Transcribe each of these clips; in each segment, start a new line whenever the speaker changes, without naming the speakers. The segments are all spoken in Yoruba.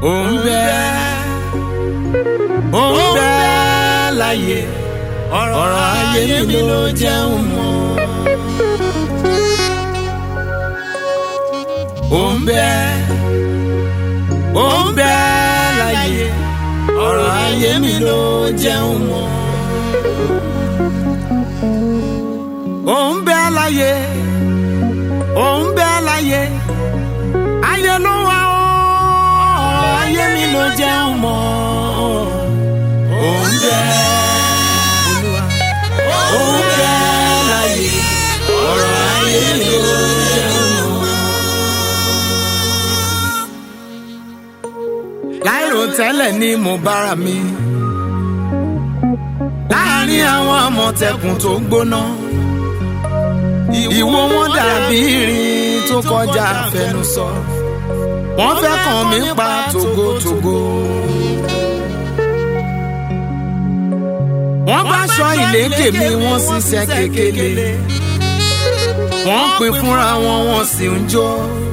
ó ń bẹ ó ń bẹ láyé ọ̀rọ̀ ayé mi ló jẹun mọ́. ó ń bẹ ó ń bẹ láyé ọ̀rọ̀ ayé mi ló jẹun mọ́. ó ń bẹ láyé ó ń bẹ láyé ayé ló wà ó ọ̀rọ̀ ayé mi ló jẹun mọ́. ó ń bẹ ó ń bẹ láyé ọ̀rọ̀ ayé mi ló jẹun mọ́. láìrò tẹ́lẹ̀ ni mo bára mi láàárín àwọn àmọ̀tẹ́kùn tó gbóná ìwo wọn dàbí irin tó kọjá àfẹnusọ wọ́n fẹ́ kàn mí pa tògótògó. wọ́n bá aṣọ ìlékè mi wọ́n ṣiṣẹ́ kékeré wọ́n pè fúnra wọn wọ́n sì ń jó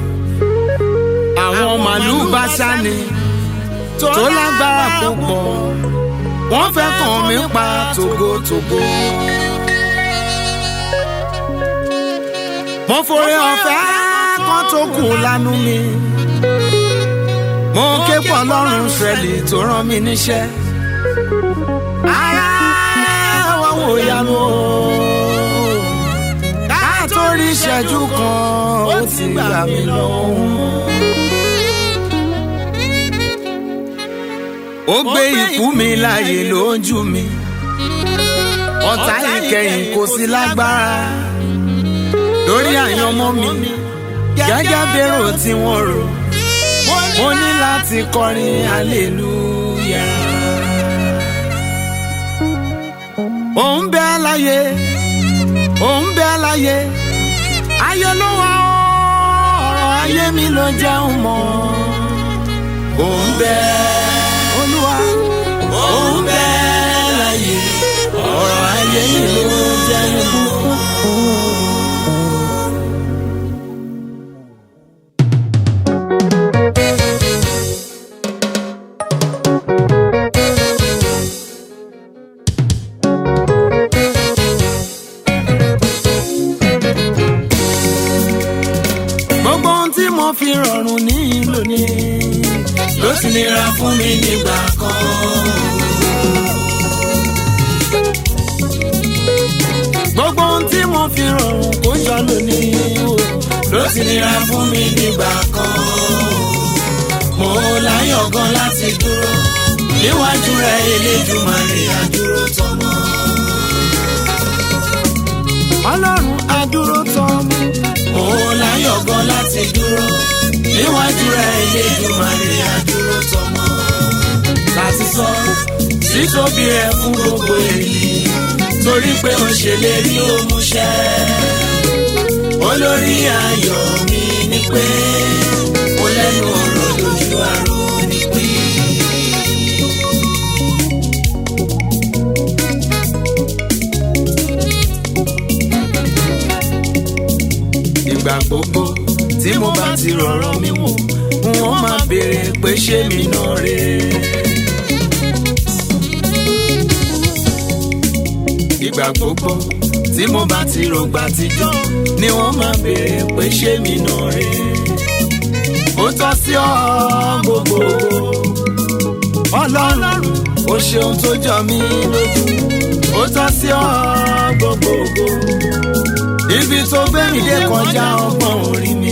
àwọn màlúù bá ṣáni tó lágbára púpọ̀ wọ́n fẹ́ kàn mí pa tògótògó. mo forí ọ̀fẹ́ kan tó kù lánú mi mo ké pọ̀ lọ́rùn sẹ́lì tó rán mi níṣẹ́ ara wọn wò yanu o ká tó rí ìṣẹ́jú kan ó ti gbà mí lọ́wọ́. ó gbé ikú mi láàyè lójú mi ọ̀tá ìkẹyìn kò sí lágbára lórí àyànmọ́ mi gẹ́gẹ́ bẹ́rò tí wọ́n rò mo ní láti kọrin hallelujah. ó ń bẹ láyé ó ń bẹ láyé ayé ló wà ó ọ̀rọ̀ ayé mi ló jẹun mọ́ ó ń bẹ olúwa ó ń bẹ láyé ọ̀rọ̀ ayé mi ló jẹun mọ́. gbogbo ohun tí mo fi rọrùn ní lónìí ló ti nira fún mi nígbà kan. gbogbo ohun tí mo fi rọrùn kó jọ lónìí o ló ti nira fún mi nígbà kan. mo láyọ̀ gan láti dúró níwájú rẹ̀ Elédùmarè àdúró tọmọ. ọlọ́run àdúró tọmọ mo láyọ̀ gan láti dúró níwájú rẹ̀ Elédùmarè àdúró tọmọ. láti sọ títóbi rẹ̀ fún gbogbo èyí torí pé ó ṣèlérí ó múṣẹ. olórí ayọ̀ mi ni pé mo lẹ́nu ọ̀rọ̀ lójú àrò nípìn. ìgbà gbogbo tí mo bá ti rọ̀rọ̀ mi wò wọ́n máa béèrè pé ṣé mi náà rè é. ìgbà gbogbo tí mo bá ti rògbà tijọ́ ni wọ́n máa béèrè pé ṣé mi náà rè é. ó tọ́ sí ọ gbogbo ọlọ́run ó ṣeun tó jọ mí lójú ó tọ́ sí ọ gbogbo ibi tó gbé mi dé kọjá ọgbọ́n orí mi.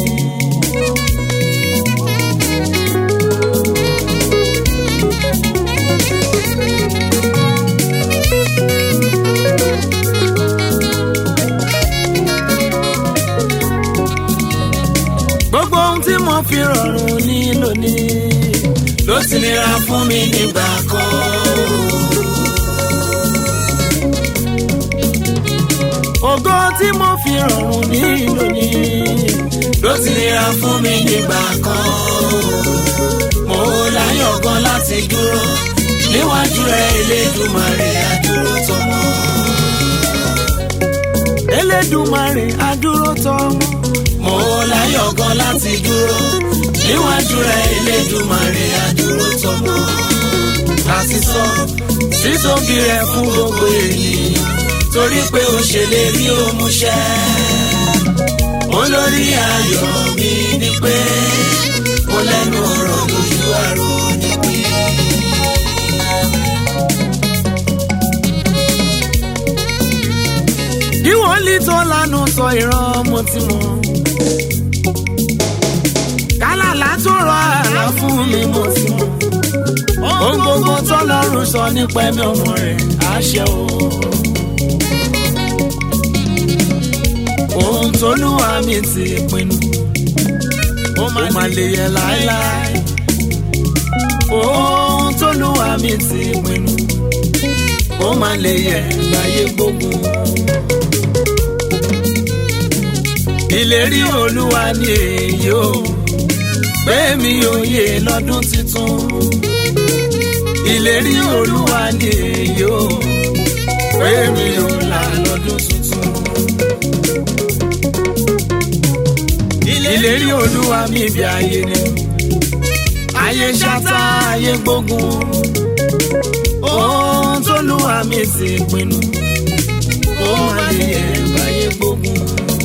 gbogbo ohun tí mo fi rọrùn ní lónìí ló ti nira fún mi nígbà kan. ògo tí mo fi rọrùn ní lónìí ló ti nira fún mi nígbà kan. mo láyọ̀ gan láti dúró níwájú rẹ̀ Elédùmarè àdúró tọmọ. Elédùmarè àdúró tọmọ. mo láyọ̀ gan láti dúró níwájú rẹ̀ Elédùmarè àdúró tọmọ láti sọ títóbi rẹ̀ fún gbogbo ènìyàn torí pé ó ṣèlérí ó múṣẹ olórí ayọ̀ mi ni pé ó lẹ́nu ọ̀rọ̀ lójú àrò níbí. kí wọ́n lè tó lánàá sọ ìran mo ti mọ̀ kálàlá tó rọ àlá fún mi mo ti mọ̀ ohun gbogbo tọ́lọ́run sọ nípa ẹ̀mí ọmọ rẹ̀ àṣẹ o. ohun tóluwà mi ti pinnu ó máa lè yẹ láéláé ohun tóluwà mi ti pinnu ó máa lè yẹ láyé gbógun. ìlérí olúwa ni èyí o pé mi ò yè lọ́dún tuntun ìlérí olúwa ni èyí o pé mi ò là lọ́dún tuntun. ìlérí olúwa mi bí ayé ni ayé ṣáta ayé gbógun ohun tóluwa mi ti pinnu ó máa lè yẹ báyé gbógun.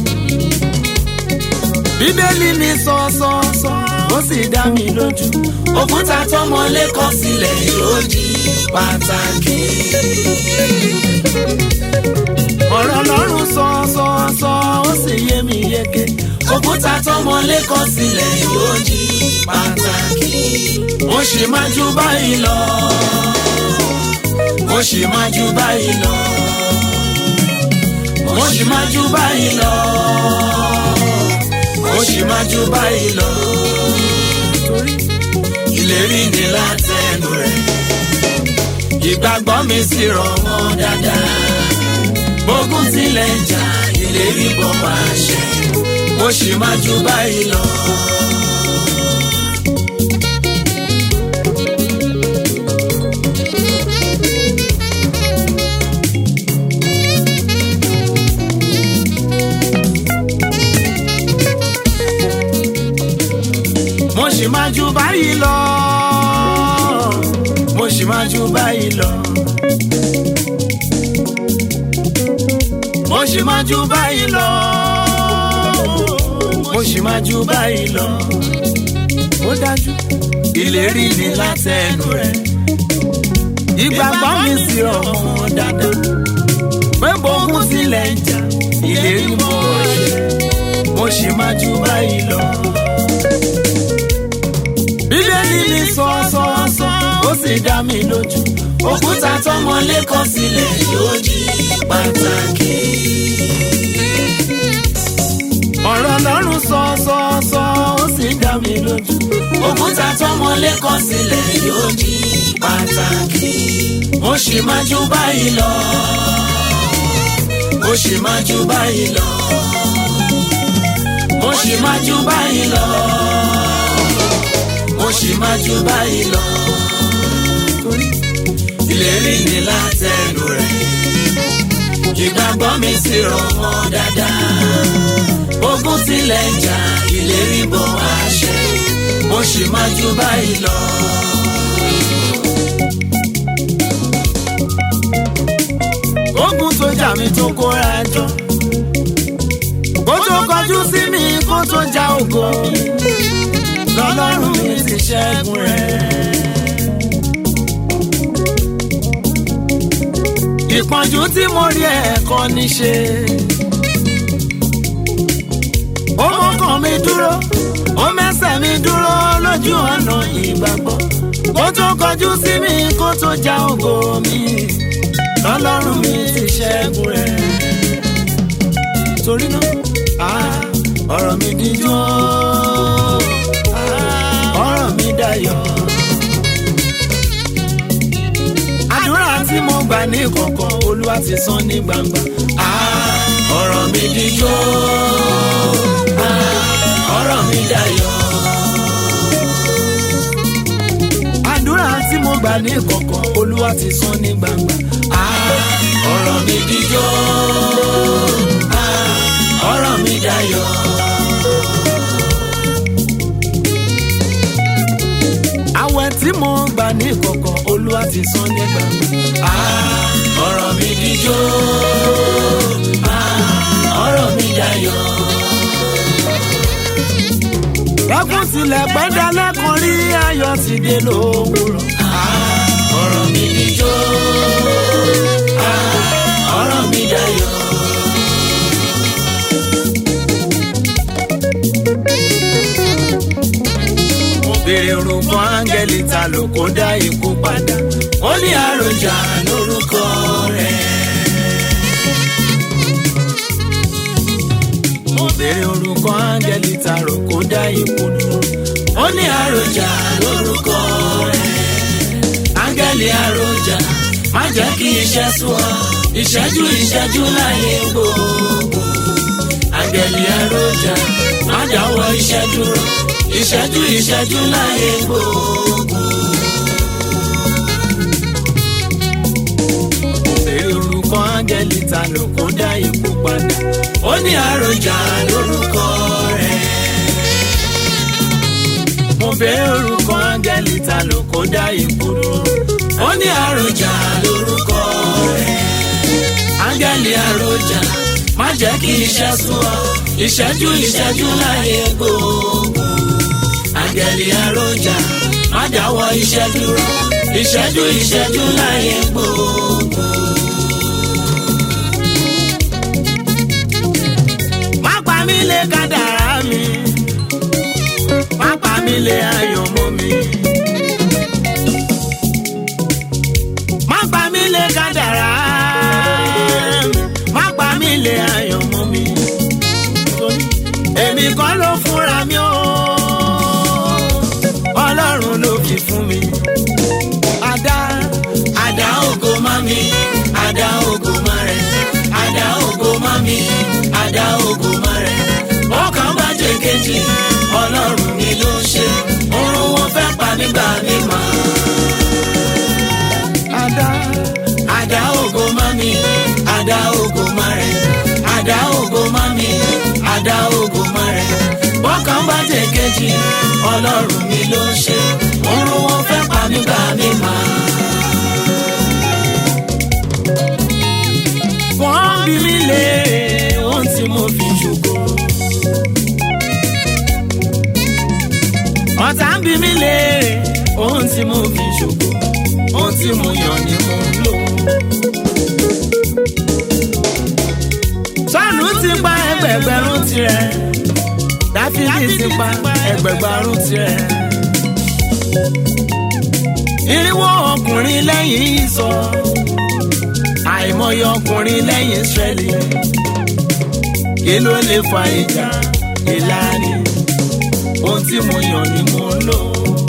bíbélì mi sọ sọ sọ ó sì dá mi lójú òkúta tọmọlé kọ sílẹ̀ yóò di pàtàkì. ọ̀rọ̀ Ọlọ́run sọ sọ sọ ó sì yé mi yéké òkúta tọmọlé kọ sílẹ̀ yóò di pàtàkì. mo sì máa ju báyìí lọ mo sì máa ju báyìí lọ mo sì máa ju báyìí lọ mo sì máa ju báyìí lọ ìlérí ni látẹnu rẹ̀ ìgbàgbọ́ mi sì rọ̀ wọ́n dáadáa bógun tilẹ̀ ń jà ìlérí bọ̀ wá ṣẹ mo sì máa ju báyìí lọ. mo sì máa ju báyìí lọ mo sì máa ju báyìí lọ mo sì máa ju báyìí lọ mo sì máa ju báyìí lọ ó dájú ìlérí ni látẹnu rẹ̀ ìgbàgbọ́ mi sì rọ̀ mọ́ dáadáa pé bógun tilẹ̀ ń jà ìlérí mọ́ ọ̀ṣẹ́ mo sì máa ju báyìí lọ bíbélì mi sọ sọ sọ ó sì dá mi lójú òkúta tọmọlé kọ sílẹ̀ yóò di pàtàkì. ọ̀rọ̀ Ọlọ́run sọ sọ sọ ó sì dá mi lójú òkúta tọmọlé kọ sílẹ̀ yóò di pàtàkì. mo sì máa ju báyìí lọ mo sì máa ju báyìí lọ mo sì máa ju báyìí lọ mo sì máa ju báyìí lọ. ìlérí ni látẹnu rẹ̀ ìgbàgbọ́ mi sì rọ̀ mọ́ dáadáa. ogun tilẹ̀ ń jà ìlérí bọ̀ wá ṣẹ mo sì máa ju báyìí lọ. ogun tó jà mí tó kóra jọ kó tó kọjú sí mi kó tó já ògo mi lọ́lọ́run mi ti ṣẹ́gun rẹ̀. ìpọ́njú tí mo rí ẹ̀kọ́ ní ṣe. ó mọ́kàn mi dúró ó mẹ́sẹ̀ mi dúró lójú ọ̀nà ìgbàgbọ́. kó tó kọjú sí mi kó tó já ògo mi lọ́lọ́run mi ti ṣẹ́gun rẹ̀. torí náà ọ̀rọ̀ mi díjọ́ ọ̀rọ̀ mi dayọ̀. àdúrà tí mo gbà ní kọ̀kọ̀ olúwa ti san ní gbangba. ọ̀rọ̀ mi díjọ́ ọ̀rọ̀ mi dayọ̀. àdúrà tí mo gbà ní kọ̀kọ̀ olúwa ti san ní gbangba. ọ̀rọ̀ mi díjọ́ ọ̀rọ̀ mi dayọ̀. tí mo gbà ní kọ̀kọ̀ olúwa ti san ní gbangba.
ọ̀rọ̀ mi dijó ọ̀rọ̀ mi dayọ̀.
lẹ́kùn tilẹ̀ pẹ́ dalẹ́ kan rí ayọ̀ ti dé lówùrọ̀.
ọ̀rọ̀ mi dijó ọ̀rọ̀ mi dayọ̀.
mo béèrè orúkọ áńgẹ́lì ta ló kó dá ikú padà.
ó ní àròjà lórúkọ rẹ̀.
mo béèrè orúkọ áńgẹ́lì ta ló kó dá ikú dúró.
ó ní àròjà lórúkọ rẹ̀. áńgẹ́lì àròjà má jẹ́ kí iṣẹ́ sú ọ ìṣẹ́jú ìṣẹ́jú láyé gbogbo. áńgẹ́lì àròjà má dáwọ́ iṣẹ́ dúró ìṣẹ́jú ìṣẹ́jú láyé gbogbo.
mo béèrè orúkọ áńgẹ́lì ta ló kó dá ikú padà.
ó ní àròjà lórúkọ rẹ̀.
mo béèrè orúkọ áńgẹ́lì ta ló kó dá ikú dúró.
ó ní àròjà lórúkọ rẹ̀. áńgẹ́lì àròjà má jẹ́ kí iṣẹ́ sú ọ ìṣẹ́jú ìṣẹ́jú láyé gbogbo. áńgẹ́lì àròjà má dáwọ́ iṣẹ́ dúró ìṣẹ́jú ìṣẹ́jú láyé gbogbo.
má pa mí lé kádàrá mi má pa mí lé ayọ̀ mọ́ mi. má pa mí lé kádàrá mi má pa mí lé ayọ̀ mọ́ mi. èmi kọ́ ló fúnra mi o ọlọ́run ló fi fún mi. àdá
àdá ògo má mi àdá ògo má rẹ̀ àdá ògo má mi àdá ògo má rẹ̀ ọkàn bá jẹ kejì ọlọ́run mi ló ṣe oorun wọn fẹ́ pa nígbà mi mọ́
àdá
àdá ògo má mi àdá ògo má rẹ̀ àdá ògo má mi àdá ògo má rẹ̀ ọkàn bá jẹ kejì ọlọ́run mi ló ṣe oorun wọn fẹ́ pa nígbà mi mọ́.
wọ́n bí mi léèrè ohun tí mo fi ṣògo. ọ̀tá ń bí mi léèrè ohun tí mo fi ṣògo. ohun tí mo yàn ni mo ń lò. sọ́ọ̀nù ti pa ẹgbẹ̀gbẹ̀rún tirẹ̀. dáfídì ti pa ẹgbẹ̀gbẹ̀rún tirẹ̀. irinwó ọkùnrin lẹ́yìn ìsọ̀ àìmọye ọkùnrin lẹ́yìn Ísírẹ́lì kí ló lè fa ìjà ìlànà ohun tí mo yàn ni mo ń lò.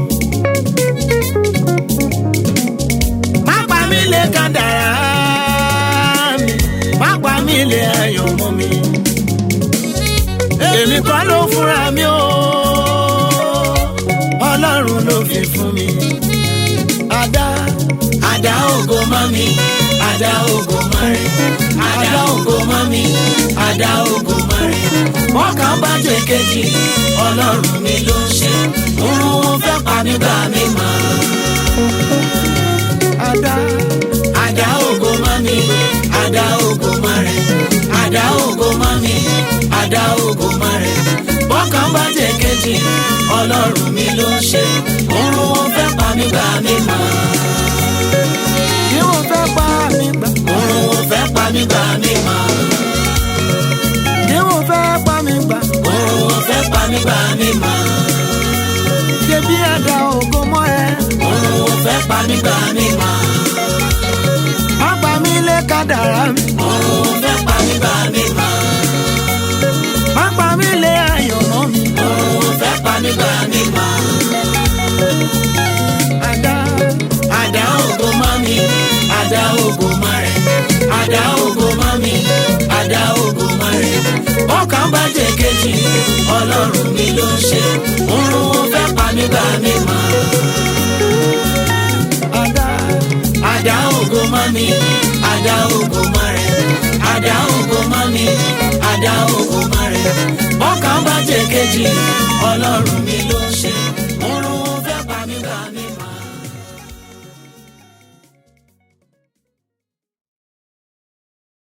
má pa mí lé kádàrá mi má pa mí lé ayọ̀ mọ́ mi èmi kọ́ ló fúnra mi o Ọlọ́run ló fi fún mi. Adá
Àdá ògo má mi, àdá ògo má rẹ̀, àdá ògo má mi, àdá ògo má rẹ̀. Wọ́n kàn bá jẹ kejì, ọlọ́run mi ló ń ṣe, òun wọn fẹ́ pa mí gbà mí mọ́.
Adá
Àdá ògo má mi, àdá ògo má rẹ̀, àdá ògo má mi, àdá ògo má rẹ̀. Wọ́n kàn bá jẹ kejì, ọlọ́run mi ló ń ṣe, òun wọn fẹ́ pa mí gbà mí mọ́.
kí wọ́n fẹ́ pa mí gbà
Òun wọn fẹ́ pa mí gbà mí mọ́.
kí wọ́n fẹ́ pa mí gbà
Òun wọn fẹ́ pa mí gbà mí mọ́.
ṣebí àdá ògo mọ́ ẹ
Òun wọn fẹ́ pa mí gbà mí mọ́.
má pa mí lé kádàrá mi
Òun wọn fẹ́ pa mí gbà mí mọ́.
má pa mí lé ayọ̀ mọ́ mi.
Òun wọn fẹ́ pa mí gbà mí mọ́.
Adá
Àdá ògo mọ́ mi, àdá ògo mọ́ rẹ̀. Àdá ògo mọ́ mi, àdá ògo mọ́ rẹ̀. Ọkàn bá jẹ kejì, ọlọ́run mi ló ń ṣe. Òun wọn fẹ́ pa mí gbà mí mọ́.
Adá
Àdá ògo mọ́ mi, àdá ògo mọ́ rẹ̀. Àdá ògo mọ́ mi, àdá ògo mọ́ rẹ̀. Ọkàn bá jẹ kejì, ọlọ́run mi ló ń ṣe. Òun wọn fẹ́ pa mí gbà mí mọ́.